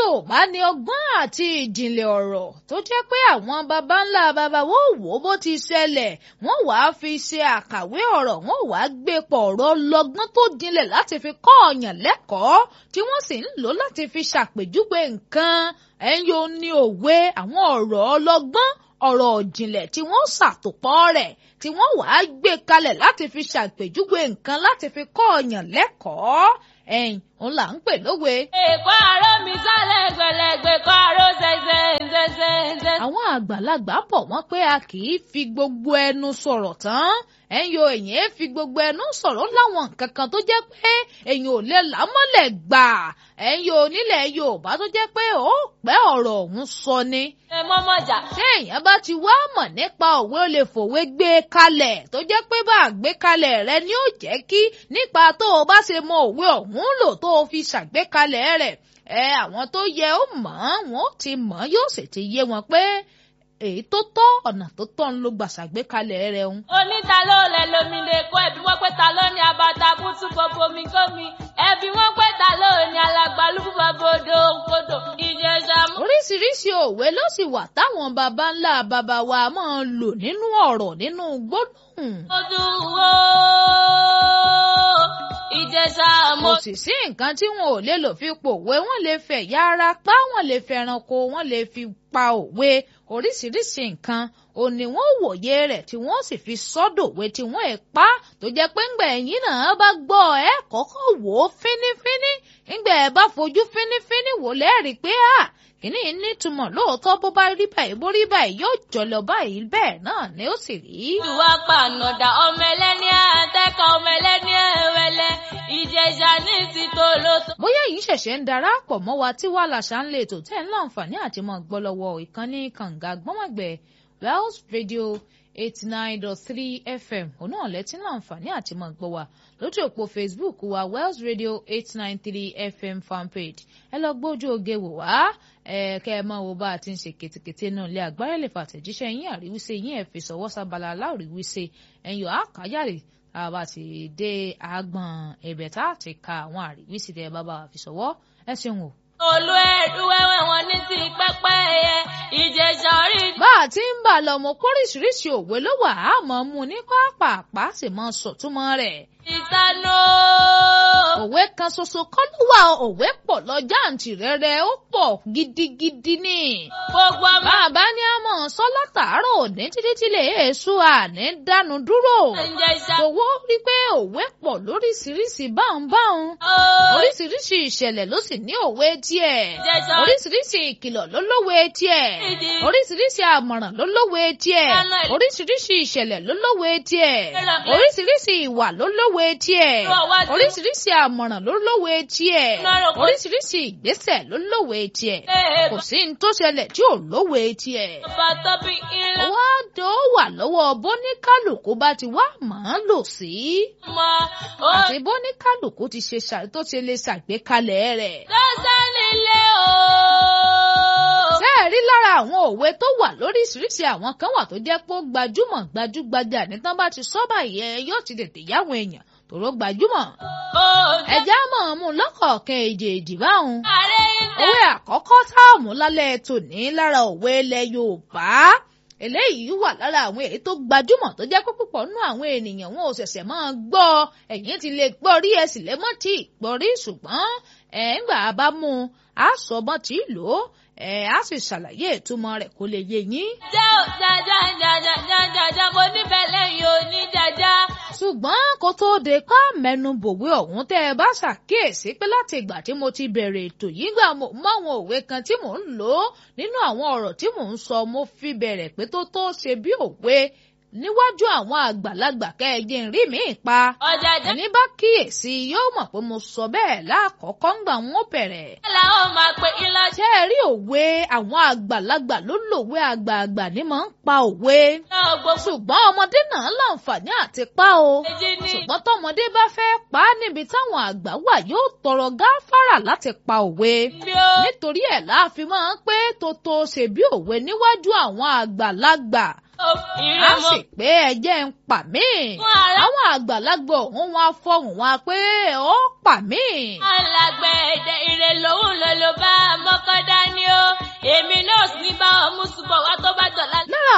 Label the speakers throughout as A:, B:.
A: Yorùbá ní ọgbọ́n àti ìjìnlẹ̀ ọ̀rọ̀ tó jẹ́ pé àwọn baba ńlá baba wọ́n wò bó ti ṣẹlẹ̀ wọ́n wàá fi ṣe àkàwé ọ̀rọ̀ wọ́n wàá gbé pọ̀ ọ̀rọ̀ lọ́gbọ́n tó jinlẹ̀ láti fi kọ́ ọ̀yàn lẹ́kọ̀ọ́ tí wọ́n sì ń lò láti fi ṣàpèjúwe nǹkan ẹ̀yìn ò ní òwe àwọn ọ̀rọ̀ ọlọ́gbọ́n ọ̀rọ̀ ìjìnlẹ̀ tí wọ́n ṣàtòpọ̀ rẹ̀ tí wọ́n wàá gbé kalẹ̀ láti fi ṣàpèjúwe nǹkan láti fi kọ́ ọ̀yàn lẹ́kọ̀ọ́ ẹ̀yìn òun là ń pè lówe.
B: èkó àró mi sálẹ̀ gbẹ̀lẹ̀gbẹ̀ kọ́ àró ṣẹṣẹ ṣẹṣẹ ṣẹṣẹ.
A: àwọn àgbàlagbà bọ̀ wọ́n pé a kì í fi gbogbo ẹnu sọ̀rọ̀ tán ẹ̀yin o èyàn fi gbogbo ẹnu sọ̀rọ̀ láwọn nǹkan kan tó jẹ́ pé èyàn ò lè lámọ́lẹ̀ gbà ẹ̀yin o nílẹ̀ Yorùbá tó jẹ́ pé ó pẹ́ ọ̀rọ̀ ọ̀hún sọ ni.
B: ẹ mọ́mọ́ jà.
A: ṣé èèyàn bá ti wá mọ̀ nípa òwe ó lè fòwe gbé kalẹ̀ tó jẹ́ pé bá a gbé kalẹ̀ rẹ ni ó jẹ́ kí nípa tó o bá ṣe mọ òwe ọ̀hún lò tó o fi ṣàgbékalẹ̀ rẹ̀ ẹ àwọn tó yẹ ó mọ̀ wọn ó ti mọ̀ yóò sì ti yé wọn pé èyí tó tọ́ ọ̀nà tó tọ́ ń lo gbàṣàgbékalẹ̀ rẹ̀ ń.
B: oníta ló lẹ lómi lè kó ẹbí wọn pé ta ló ní abata kútú gbogbo mi gómi ẹbí wọn pé ta ló ní alàgbàlúgbù bàbòdò kodò ìjẹsà mú.
A: oríṣiríṣi òwe ló sì wà táwọn baba ńlá baba wa máa ń lò nínú ọ̀rọ̀ nínú gbólóhùn.
B: mo dùn wó ìjẹsà mo.
A: kò sì sí nǹkan tí wọn ò lè lò fi pòwe wọn lè fẹ̀yà ara pa wọn lè fẹranko wọn lè fi pa òwe oríṣiríṣi nǹkan ò ní wọn wòye rẹ̀ tí wọ́n sì fi sọ́dọ̀wé tí wọ́n ẹ̀ pa tó jẹ́ pé ńgbà ẹ̀yìn náà bá gbọ́ ẹ kọ́kọ́ wò ó fínífíní ńgbà ẹ bá fojú fínífíní wò lẹ́rìí pé à kìíní nítumọ̀ lóòótọ́ bó bá rí báyìí bó rí báyìí yóò jọlọ báyìí bẹ́ẹ̀ náà ni ó sì rí.
B: ìwà pànàdà ọmọ ẹlẹ́ni àtẹ́kọ̀ ọmọ ẹlẹ́ni ẹ̀wẹ̀lẹ̀ ìjẹsà ní ti tó ló tó.
A: bóyá yìí ṣẹ̀ṣẹ̀ ń darapọ̀ mọ́ wa tí wàá làṣà ń lè tò tẹ́ ń láǹfààní àti mọ́ gbọ́ lọ́wọ́ ìkànnì kànga gbọ́mọ̀gbẹ́ Wells Radio eighty nine dot three FM òun náà lẹ́tí láǹfààní àti mọ́ gbọ́ wa lójú òpó Facebook wa Wells Radio eight nine three FM fanpage ẹ lọ gbójú oge wò wá ẹ kẹ ẹ máa wo bá a ti ń ṣe kètèkètè náà lé agbára lè fàtẹ̀jíṣẹ́ yín àríwísé yín ẹ̀ fi sọ̀wọ́ sábàlá aláwòríwísé ẹ̀yìn àkáyàrè àbá ti dé àgbọ̀n ẹ̀bẹ̀ tá a ti ka àwọn àríwísí tẹ bàbá fi sọ̀wọ́ ẹ ṣeun o.
B: olú ẹ̀rú wẹ́wẹ́ wọn ní ti pẹ́pẹ́ ẹ̀yẹ ìjẹsà orí.
A: bá a ti ń bà lọ mọ kóríṣiríṣi òwe ló wà á mọ mú ní pápápá sì mọ sọtúmọ̀ rẹ̀.
B: ìtanú.
A: òwe kan ṣoṣo kọ́ ló wà òwe pọ̀ lọ jàǹtìrẹrẹ ó pọ̀ gidigidi ni.
B: gbogbo ọmọ.
A: bàbá ní a mọ̀ sọ látàárọ̀ òní títí tí lè èso àní dánu dúró.
B: ìjẹsà.
A: owó rí pé òwe pọ̀ lóríṣiríṣi báhùnbáhùn. oríṣiríṣi ìṣẹ̀lẹ̀ ló sì ní òwe tiẹ̀.
B: ìjẹsà.
A: oríṣiríṣi ìkìlọ̀ ló lówe tiẹ̀.
B: ìdí.
A: oríṣiríṣi àmọ̀ràn ló lówe tiẹ̀.
B: Ẹnu ẹ̀-
A: oríṣiríṣi ìṣẹ̀lẹ̀ ló lówe tiẹ̀.
B: Ẹnu ẹ̀-
A: oríṣiríṣi ìwà ló lówe tiẹ̀.
B: Ẹnu ọwájú.
A: oríṣiríṣi àmọ̀ràn ló lówe tiẹ̀.
B: Ẹnu ọ̀rọ̀ kò-
A: oríṣiríṣi ìgbésẹ̀ ló lówe tiẹ̀. kò sí ní tó ṣẹlẹ̀ tí ò lówe tiẹ̀.
B: ọba tó bí ilé.
A: wá tó wà lọ́wọ́ bóníkálùkù bá ti wá màá lò sí.
B: mọ ó
A: àti bóníkálùkù ti ṣe ṣà- tó ṣe lè ṣàgbékalẹ̀ rẹ̀.
B: lọ́sẹ̀ nílé o.
A: ṣé ẹ rí lára àwọn òwe tó wà lóríṣiríṣi àwọn kan wà tó jẹ́ pé ó gbajúmọ̀ gbajúgbajà ní tán bá ti sọ báyìí ẹ yóò ti tètè yáwọn èèyàn tòró gbajúmọ̀.
B: ó
A: ẹja mọ̀ ọ́n mú lọ́kọ̀ọ̀kan èjèèjì báwọn.
B: ààrẹ ilé.
A: òwe àkọ́kọ́ táàmù lálẹ́ tòní lára òwe ilẹ̀ Yorùbá eléyìí wà lára àwọn èyí tó gbajúmọ̀ tó jẹ́ pé púpọ̀ nínú àwọn ènìyàn wọn ò ṣẹ̀ṣẹ̀ máa gbọ́ ẹ̀yin ti lè gbọ́ rí ẹ sì lè mọ́ tí ì gbọ́ rí ṣùgbọ́n ẹ̀ ń gbà bá mú un á sọ mọ́ tí ì lò ó ẹ̀ á sì ṣàlàyé ìtumọ̀ rẹ̀ kó lè yé yín.
B: jẹ́ ò jaja jaja jaja jaja mo nífẹ̀ẹ́ lẹ́yìn òní jaja.
A: ṣùgbọ́n kó tóó de ká mẹ́nu bòwe ọ̀hún tẹ́ ẹ bá ṣàkíyèsí pé láti ìgbà tí mo ti bẹ̀rẹ̀ ètò yìí gbà mo mọ àwọn òwe kan tí mò ń lò ó nínú àwọn ọ̀rọ̀ tí mò ń sọ mo fi bẹ̀rẹ̀ pé tó tó ṣe bí òwe níwájú àwọn àgbàlagbà kẹ́ẹ̀jẹ̀ ń rí mi pa
B: ọjà jẹ́
A: ẹni bá kíyèsí yóò mọ̀ pé mo sọ bẹ́ẹ̀ lákọ̀ọ́kọ́ ńgbà wọn bẹ̀rẹ̀
B: làwọn máa pe ilá
A: ṣé ẹ rí òwe àwọn àgbàlagbà ló lòwe àgbààgbà ní máa ń pa òwe
B: náà gbogbo
A: ṣùgbọ́n ọmọdé náà láǹfààní àti pa o
B: èjì ní.
A: ṣùgbọ́n tọmọdé bá fẹ́ pa á níbi táwọn àgbà wà yóò tọrọ gáfárà láti pa òwe
B: bí ó
A: nítorí ẹ̀ láàfin máa ń pé tótó ṣe bí òwe níwájú àwọn àgbàlagbà á
B: ìrẹ̀mọ
A: sì pé ẹjẹ́ ń pa mí
B: fún ara
A: àwọn àgbàlagbà òun wá fọhùn wá pé ó pa mí
B: alágbẹ̀ẹ́dẹ ìrẹ̀ lòun ló ló bá mọ́kọ́dá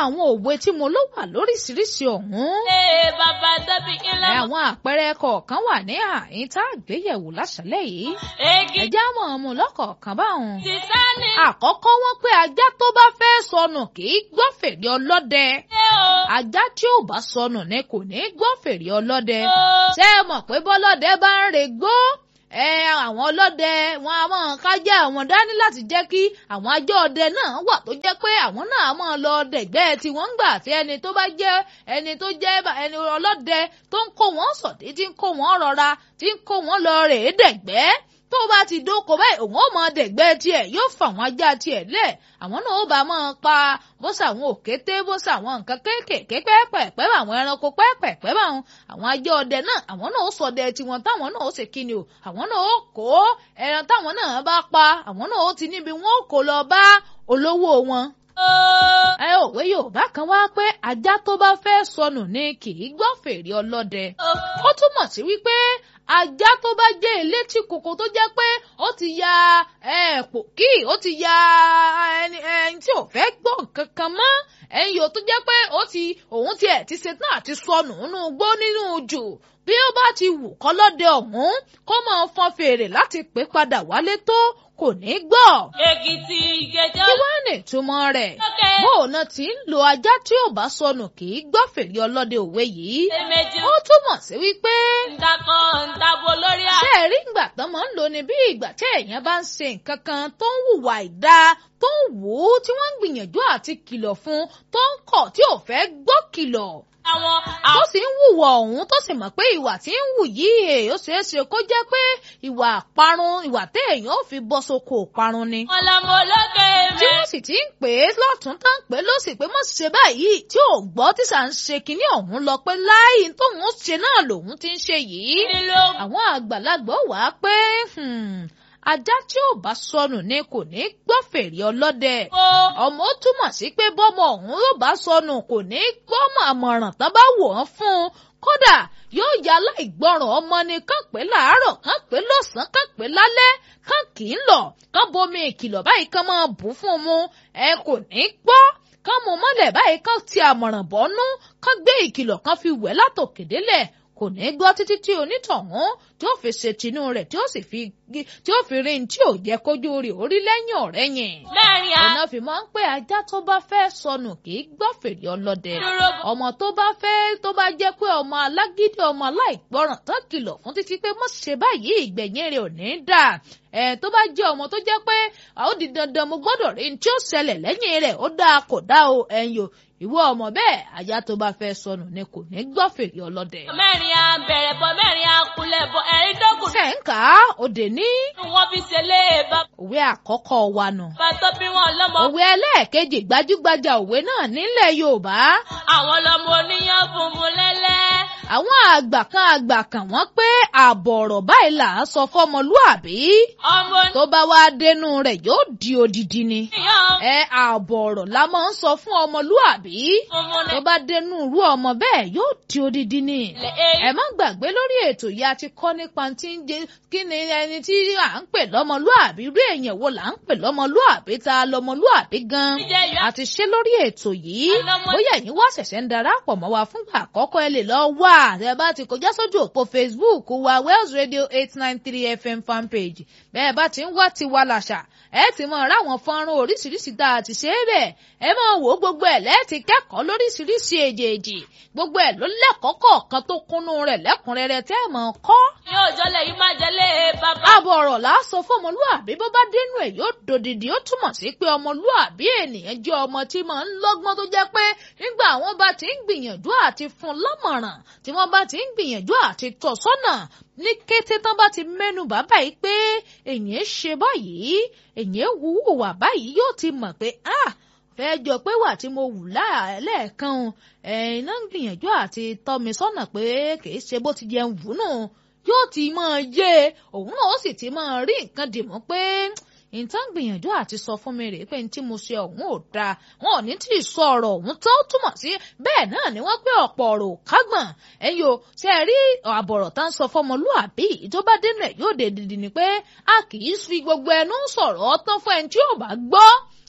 A: àwọn òwe tí mo ló wà lóríṣiríṣi ọ̀hún.
B: Ee bàbá tóbi ńlá.
A: àwọn àpẹẹrẹ kọ̀ọ̀kan wà ní àyín tá a gbéyẹ̀wò láṣálẹ̀ yìí.
B: Egi
A: ẹ̀já mọ̀ ọmọ lọ́kọ̀ọ̀kan báwọn.
B: ti sáni.
A: àkọ́kọ́ wọ́n pé ajá tó bá fẹ́ sọnù kì í gbọ́ fèrè ọlọ́dẹ.
B: Ṣé o?
A: ajá tí ò bá sọnù ni kò ní gbọ́ fèrè ọlọ́dẹ.
B: o.
A: ṣé ẹ mọ̀ pé bọ́lọ́dẹ bá ń regbó ẹ àwọn ọlọ́dẹ wọn a máa kájá àwọn dání láti jẹ́ kí àwọn ajá ọdẹ náà wà tó jẹ́ pé àwọn náà máa lọ dẹ̀gbẹ́ tí wọ́n ń gbà tí ẹni tó bá jẹ́ ẹni tó jẹ́ bá- ẹni ọlọ́dẹ tó ń kó wọn sọ̀dí tí ń kó wọn rọra tí ń kó wọn lọ rèé dẹ̀gbẹ́ tó bá ti dóko báyìí òun ó mọ dẹ̀gbẹ́ tiẹ̀ yóò fà wọn ajá tiẹ̀ lẹ̀ àwọn náà ó bá máa pa bó sàwọn òkété bó sàwọn nǹkan kéékèèké pẹ́ẹ́pẹ́ẹ́pẹ́ bá àwọn ẹranko pẹ́ẹ́pẹ́ẹ́pẹ́ bá àwọn àwọn ajá ọdẹ náà àwọn náà ó ṣọdẹ tiwọn táwọn náà ó ṣe kíni o àwọn náà ó kó ẹran táwọn náà bá pa àwọn náà ó ti níbi wọn ó kó lọ bá olówó wọn
B: o.
A: ẹ òwe yorùbá kan wá pé ajá tó bá fẹ́ sọnù ni kì í gbọ́ fèrè ọlọ́dẹ ó túmọ̀ sí wípé ajá tó bá jẹ́ elétí kòkó tó jẹ́ pé ó ti ya pòkì ó ti ya ẹni ẹni tí ò fẹ́ gbọ́ nǹkan kan mọ́ ẹ̀yìn yòó tó jẹ́ pé ó ti òun tiẹ̀ ti ṣetán àti sọnù nínú igbó nínú jù bí ó bá ti wù kọ́lọ́dẹ ọ̀hún kó máa fọn fèrè láti pè padà wálé tó kò ní gbọ́
B: Èkìtì ìgẹjọ́.
A: kí wọ́n ní ìtumọ̀ rẹ̀
B: Lókè.
A: bóòna tí ń lo ajá tí ò bá sọnù kì í gbọ́ fèrè ọlọ́dẹ òwe yìí
B: Èmejì.
A: ó túmọ̀ sí wípé
B: Ndakọ̀ ndabo lórí à.
A: ṣé ẹ rí ìgbà tán máa ń lò ní bí ìgbà tí èèyàn bá ń ṣe nǹkan kan tó ń hùwà ìdá tó ń wò ó tí wọ́n ń gbìyànjú àti kìlọ̀ fún tó ń kọ̀ tí ò fẹ́ gbọ́ kìlọ̀
B: Àwọn
A: tó
B: àwọn
A: sì ń hùwà ọ̀hún tó sì mọ̀ pé ìwà tí ń hù yìí èè ó ṣeé ṣe kó jẹ́ pé ìwà àparun ìwà téèyàn ò fi bọ́ sóko òparun ni
B: ọlọmọ olókè
A: tí
B: mẹ́.
A: wọ́n sì ti ń pè é lọ́tún tán pé ló sì pé mọ̀ ṣe báyìí tí ò gbọ́ tí sà ń ṣe kinní ọ̀hún lọ pé láì tóun ṣe náà lòun ti ń ṣe yìí.
B: Nílò
A: àwọn àgbàlagbà wà á pé hmm, ajá tí ò bá sọnù ni kò ní gbọ́ fèrè ọlọ́dẹ.
B: o.
A: ọmọ ó túmọ̀ sí pé bọ́mọ ọ̀hún yóò bá sọnù kò ní gbọ́ àmọ̀ràn tán bá wò ó fún un kódà yóò ya aláìgbọràn ọmọ ni kán pé láàárọ̀ kán pé lọ́sàn-án kán pé lálẹ́ kán kì í lọ kán bomi ìkìlọ̀ báyìí kán máa bù fún un mu ẹ kò ní gbọ́ kán mú mọ́lẹ̀ báyìí kán ti àmọ̀ràn bọ́nú kán gbé ìkìlọ̀ kán fi wẹ̀ látòkèdélẹ̀ kò ní gbọ́ títí tí onítọ̀hún tí ó fi ṣe tinú rẹ̀ tí ó sì fi tí ó fi rí ní tí ò jẹ́ kójú rẹ̀ orí lẹ́yìn ọ̀rẹ́yìn
B: Mẹ́rin à.
A: ọ̀nà fi máa ń pé ajá tó bá fẹ́ sọnù kì í gbọ́ fèrè ọlọ́dẹ
B: Dúró.
A: ọmọ tó bá fẹ́ tó bá jẹ́ pé ọmọ alágídí ọmọ aláìgbọràn tán kìlọ̀ fún títí pé mọ̀ ṣe báyìí ìgbẹ̀yìn rẹ̀ ò ní dà ẹ̀ tó bá jẹ́ ọmọ tó jẹ́ pé ó di dandan mo gbọ́dọ̀ rí ní tí ó ṣẹlẹ̀ lẹ́yìn rẹ̀ ó dáa kò dáa o ẹ̀yìn o ìwọ ọmọ bẹ́ẹ̀ ajá tó bá fẹ́ sọnù ni kò ní gbọ́ fèrè ọlọ́dẹ.
B: Mẹ́rin à bẹ̀rẹ̀ bọ̀ mẹ́rin à kulẹ̀ bọ̀ ẹ̀rín dọ́kùn.
A: ṣe ń kà á òde ní
B: Wọ́n fi ṣe lé bàbá
A: òwe àkọ́kọ́ wa nù.
B: tó bí wọn lọ́mọ.
A: òwe ẹlẹ́ẹ̀kejì gbajúgbajà òwe náà nílẹ̀ Yorùbá
B: Àwọn lọ́mọ oníyàn funfun lẹ́lẹ́.
A: àwọn àgbà kan àgbà kan wọ́n pé ààbọ̀ ọ̀rọ̀ báyìí là á sọ fọmọlúàbí
B: Ọmọ
A: tó bá wá dénú rẹ̀ yóò di odidi ni.
B: oníyàn
A: ẹ ààbọ̀ ọ̀rọ̀ la máa ń sọ fún ọmọlúàbí
B: funfun
A: tó bá dénú irú ọmọ bẹ́ẹ̀ yóò di odidi ni.
B: lẹ́lẹ́.
A: ẹ má gbàgbé lórí ètò yìí a ti kọ́ nípa tí ń jẹ kí ni ẹni tí à ń pè lọ́mọlúàbí irú èèyàn wo là ń pè lọ́mọlúàbí ta lọ́mọlúàbí gan.
B: Jíjẹ ìyá.
A: a ti ṣe lórí ètò yìí
B: Ọlọ́mọ-
A: bóyá ẹ̀yin wá ṣẹ̀ṣẹ̀ ń darapọ̀ mọ́ wa fúngbà àkọ́kọ́ ẹ lè lọ wá ẹ bá ti kọjá sójú òpó Facebook wa Wells Radio eight nine three FM fanpage bẹ́ẹ̀ bá ti ń wá tiwa làṣà ẹ ti mọ ráwọn fọ́nrán oríṣiríṣi tá a ti ṣe é bẹ̀ ẹ máa wò ó gbogbo ẹ̀ lẹ́ẹ̀tì kẹ́kọ̀ọ́ lóríṣiríṣi èjèèjì gbogbo ẹ̀ ló lẹ́kọ̀ọ́ kọ̀ọ̀kan tó kúnnú rẹ̀ lẹ́kùnrẹ́rẹ́ tẹ́ ẹ̀ mọ̀ kọ́
B: Yóò jọlẹ̀ yìí má jẹ́lé bàbá.
A: ààbọ̀ ọ̀rọ̀ là á sọ fún ọmọlúàbí bó bá dénú ẹ̀ yóò dòdìdì ó túmọ̀ sí pé ọmọlúàbí ènìyàn jẹ́ ọmọ tí máa ń lọ́gbọ́n tó jẹ́ pé nígbà àwọn bá ti ń gbìyànjú àti fún lámọ̀ràn tí wọ́n bá ti ń gbìyànjú àti tọ́ sọ́nà ní kété tán bá ti mẹ́nu bàbá yìí pé èyàn ṣe báyìí èyàn wúwà báyìí yóò ti mọ̀ pé ah fẹ́ jọ pé wà tí mo wù lẹ́ẹ̀kan ẹ̀yin náà ń gbìyànjú àti tọ́ mi sọ́nà pé kì í ṣe bó ti jẹun wù nù yóò ti máa yé e òun náà ó sì ti máa rí nǹkan dìmú pé nǹkan gbìyànjú àti sọ fún mi rèé pé ní tí mo ṣe ọ̀hún ò dáa wọn ò ní tí ì sọ ọ̀rọ̀ ọ̀hún tó túmọ̀ sí bẹ́ẹ̀ náà ni wọ́n pé ọ̀pọ̀ ọ̀rọ̀ ò kágbọ̀n ẹ̀yin o ṣe é rí àbọ̀rọ̀ tá ń sọ fọmọlúàbí tó bá dénú ẹ̀ yóò dé dìdì ni pé a kì í fi gbogbo ẹnu sọ̀rọ̀ ọtán fún ẹni tí ò bá gbọ́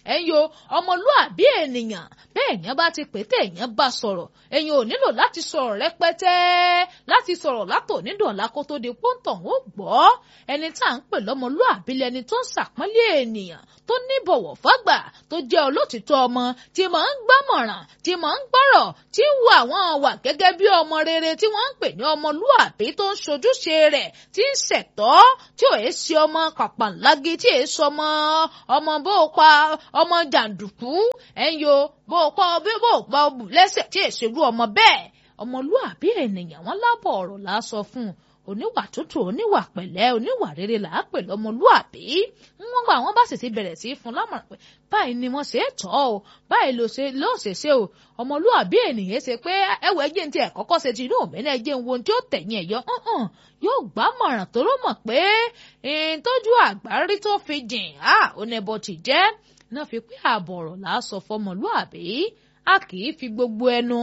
A: ẹ̀yin o ọmọlúàbí ènìyàn bẹ́ẹ̀ yẹn bá ti pè tẹ́ èèyàn bá sọ̀rọ̀ ẹ̀yin ò nílò láti sọ̀rọ̀ rẹpẹtẹ láti sọ̀rọ̀ látò nídọ̀ọ́lá kó tó di pọ́ńtọ̀ ó gbọ́ ẹni tá à ń pè lọ́mọlúàbí lẹni tó ń ṣàpọ́nlé ènìyàn tó ní bọ̀wọ̀ fágbà tó jẹ́ olótìtọ́ ọmọ tí máa ń gbámọ̀ràn tí máa ń gbọ́rọ̀ tí ń wo àwọn wà gẹ́gẹ́ bí ọmọ rere tí wọ́n ń pè ní ọmọlúàbí tó ń ṣojúṣe rẹ̀ tí ń ṣẹ̀tọ́ tí ò ṣe ọmọ kàpàǹlági tí èé sọmọ ọmọ bó o pa ọmọ jàǹdùkú ẹ̀yin o bó o pa bí bó o pa ọbù lẹ́sẹ̀ tí èé ṣerú ọmọ bẹ́ẹ̀ ọmọlúàbí ènìyàn wọn lábọ̀ ọ̀rọ̀ là á sọ fún un oníwà tútù oníwà pẹ̀lẹ́ oníwà rere là á pè lọ́mọlúàbí wọ́n gba àwọn bá sì ti bẹ̀rẹ̀ sí í fún lámọ̀ràn pé báyìí ni wọ́n ṣe é tọ́ o báyìí ló ṣe ló ṣe ṣe o ọmọlúàbí ènìyàn ṣe pé ẹwọ ẹjẹ ti ẹ kọ́kọ́ ṣe ti inú òmìnira ẹjẹ ń wo tí ó tẹ̀yìn ẹ̀yọ yóò gbá mọ̀ràn tó ló mọ̀ pé tójú àgbárí tó fi jìn á oníbọ̀ ti jẹ́ náà fi pé ààbọ̀ ọ̀rọ̀ là á sọ fọmọlúàbí a kì í fi gbogbo ẹnu